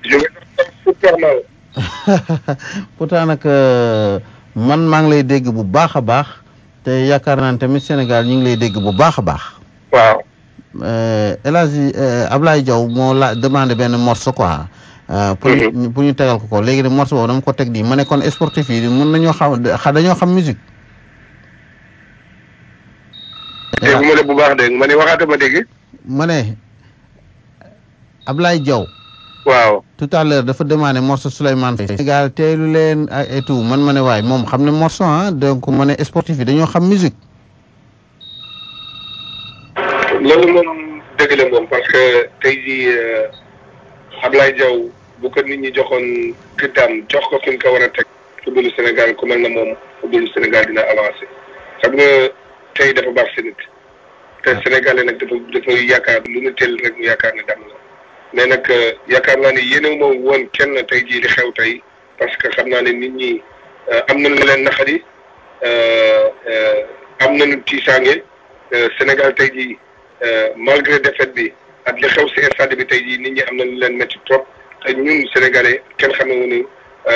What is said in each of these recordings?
je me sens super mal. pourtant nag man maa ngi lay dégg bu baax a baax te yaakaar naa ne tamit Sénégal ñu ngi lay dégg bu baax a baax. waaw. El Hadji Ablaye Diaw moo la demandé benn morceau quoi. pour ñu pour ñu tegal ko ko léegi nag morceau boobu dama ko teg di ma ne kon sportif yi mun nañoo xam dañoo xam musique. dégg ma ne bu baax dégg ma ne waxaata ma dégg. ma ne Ablaye Diaw. waaw. tout à l'heure dafa demandé morceau Souleymane Faye. Sénégal teelu leen et tout man ma ne waay moom xam ne morceau ah donc ma ne sportif yi dañoo xam musique. loolu moom dëgg la moom parce que tey jii Ablaye Diaw bu ko nit ñi joxoon gëddaam jox ko fi ñu ko war a teg footballu Sénégal ku mel na moom footballu Sénégal dina avancé xam nga tey dafa baax si nit te Sénégalais nag dafa dafa yaakaar lu ñu teel rek mu yaakaar ne dam la mais nag yaakaar naa ne yéene moom woon kenn tey jii li xew tey parce que xam naa ne nit ñi am nañu leen naxari am nañu tiisaange Sénégal tey jii malgré défaite bi ak li xew si stade bi tey jii nit ñi am nañu leen métti trop te ñun sénégalais kenn xamewuñu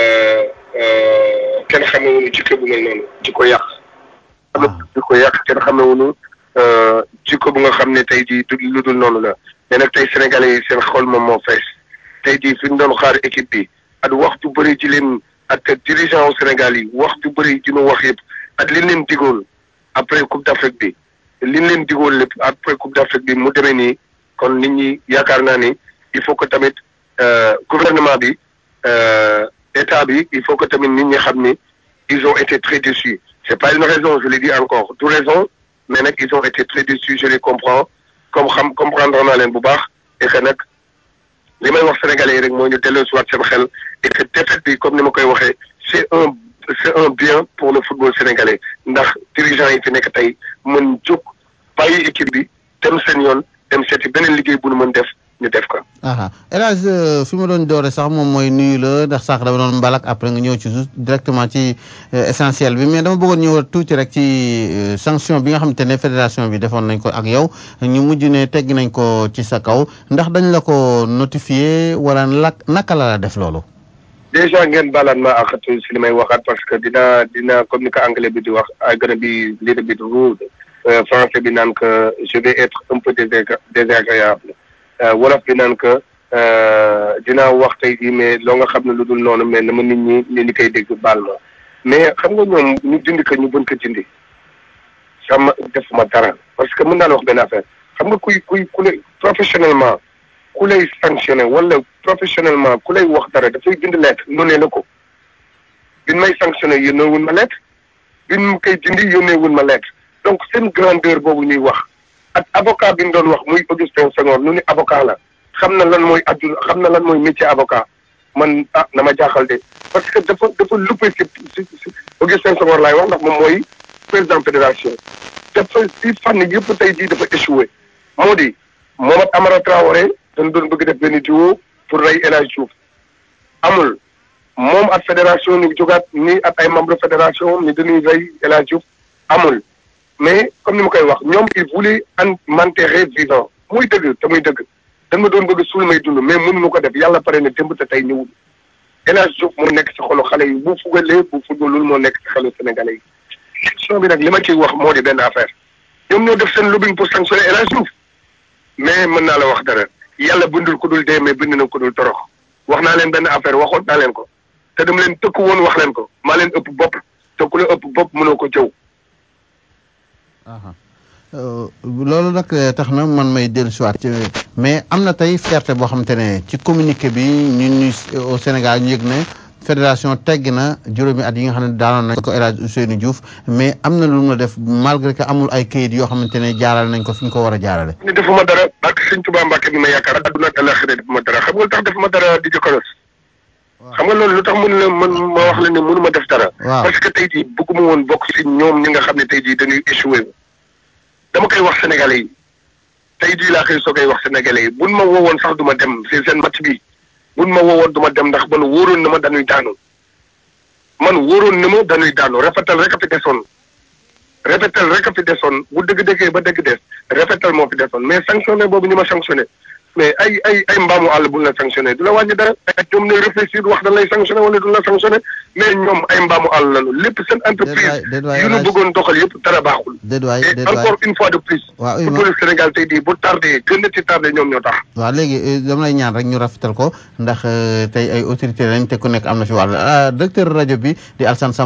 kenn xamewuñu jikko bu mel noonu di ko yàq. di ko yàq kenn xamewuñu jikko bu nga xam ne tey jii du lu dul noonu la mais nag tey sénégalais yi seen xol moom moo fees tey jii fi ñu doon xaar équipe bi ak wax ju bëri ci leen ak dirigeant au Sénégal yi wax ju bëri ji mu wax yëpp ak li leen digoon après coupe d'Afrique bi. li leen digoon lépp après coupe d'Afrique bi mu demee nii kon nit ñi yaakaar naa ni il faut que tamit gouvernement bi état bi il faut que tamit nit ñi xam ni ils ont été très déçus c'est pas une raison je l'ai dit encore du raison mais nag ils ont été très déçus je les comprends comme xam comprendre naa leen bu baax et que nag li may wax sénégalais yi rek mooy ñu delloo si waat seen xel et que défaite bi comme ni ma koy waxee c'est un c'est un bien pour le football sénégalais ndax dirigeants yi fi nekk tey mën jóg bàyyi équipe bi dem seen yoon dem seeti beneen liggéey bu nu mën def ñu def ko. El Hadj fi ma doon doore sax moom mooy nuyu la ndax sax dama doon mbalak après nga ñëw ci directement ci essentiel bi mais dama bëggoon ñëw tuuti rek ci sanction bi nga xamante ne fédération bi defoon nañ ko ak yow ñu mujj ne tegg nañ ko ci sa kaw ndax dañ la ko notifié wala lak naka la la def loolu. déjà ngeen baalaat ma ak si li may waxaat parce que dina dina comme ni ko anglais bi di wax ay gën a bi little bit rude français bi naan que je vais être un peu désagréable wolof bi naan que dinaa wax tey jii mais loo nga xam ne lu dul noonu mais na ma nit ñi ni li koy dégg baal ma mais xam nga ñoom ñu dindi ko ñu bën ko dindi sama defuma dara parce que mën naa la wax benn affaire xam nga kuy kuy ku lay professionnellement ku lay sanctionné wala professionnellement ku lay wax dara dafay bind lettre yónnee la ko bin may sanctionné yónnee wun ma lettre bin mu koy dindi yónnee wun ma lettre donc seen grandeur boobu ñuy wax ak avocat bi ñu doon wax muy Augustin Senghor nu ni avocat la xam na lan mooy adduna xam na lan mooy métier avocat man ah na ma jaaxal de parce que dafa dafa luppé si si si Augustin Senghor laay wax ndax moom mooy président fédération dafa si fànn yëpp tey jii dafa échoué moo di Mohamed Amara Traoré dañ doon bëgg def benn duo pour rey El Hadj Diouf amul moom ak fédération ñu jógaat ni ak ay membre fédération ni dañuy rey El Hadj Diouf amul mais comme ni ma koy wax ñoom il voulait an m'enterrer vivant muy dëgg te muy dëgg dañ ma doon bëgg suul may dund mais mënuñu ko def yàlla pare na démb te tey ñëwul El Hadj Diouf moo nekk ci xolu xale yi bu fugalee bu fugalul moo nekk ci xelu sénégalais yi question bi nag li ma ciy wax moo di benn affaire ñoom ñoo def seen lobbying pour sanctionner El Hadj Diouf mais mën naa la wax dara yàlla bindul ku dul dee mais bind na ku dul torox wax naa leen benn affaire waxoon naa leen ko te dama leen tëkku woon wax leen ko maa leen ëpp bopp te ku la ëpp bopp mënoo ko jëw. loolu nag tax na man may dellu si waat mais am na tey fierté boo xamante ne ci communiqué bi ñun ñu au Sénégal ñu yëg ne fédération tegg na juróomi at yi nga xam ne daanoon nañ ko El Hadj Ousseynou Diouf mais am na lu mu def malgré que amul ay kayit yoo xamante ne jaaral nañ ko fi ñu ko war a jaarale. ni defuma dara ak sëñ Tuubaa Mbàkke bi ma yaakaar adduna ak àllaaxira defuma dara xam nga lu tax defuma dara di jokkalos xam nga loolu lu tax mun la man ma wax la ne mënuma def dara. parce que tey jii bëgguma woon bokk si ñoom ñi nga xam ne tey jii dañuy échoué. dama koy wax sénégalais yi tey jii laa koy soogay wax sénégalais yi buñ ma woowoon sax du ma dem si seen match bi buñ ma woowoon du ma dem ndax man wóoroon na ma dañuy daanu man wóoroon na ma dañuy daanu rafetal rek a fi desoon rafetal rek a fi desoon bu dëgg dëggee ba dëgg des rafetal moo fi desoon mais sanctionné boobu ñu ma sanctionné mais ay ay ay mbaamu àll bu la sanctionné du la wàññi dara ay ñoom ne réfléchir wax dañ lay sanctionné wala du la sanctionné mais ñoom ay mbaamu àll lañu lépp seen entreprise yu ñu bëggoon doxal yëpp dara baaxul et encore une fois de plus bu police Sénégal tey di bu tardé gën a ci tardé ñoom ñoo tax waaw léegi dama lay ñaan rek ñu rafetal ko ndax tey ay autorité lañ te ku nekk am na fi wàll directeur rajo bi di Alassane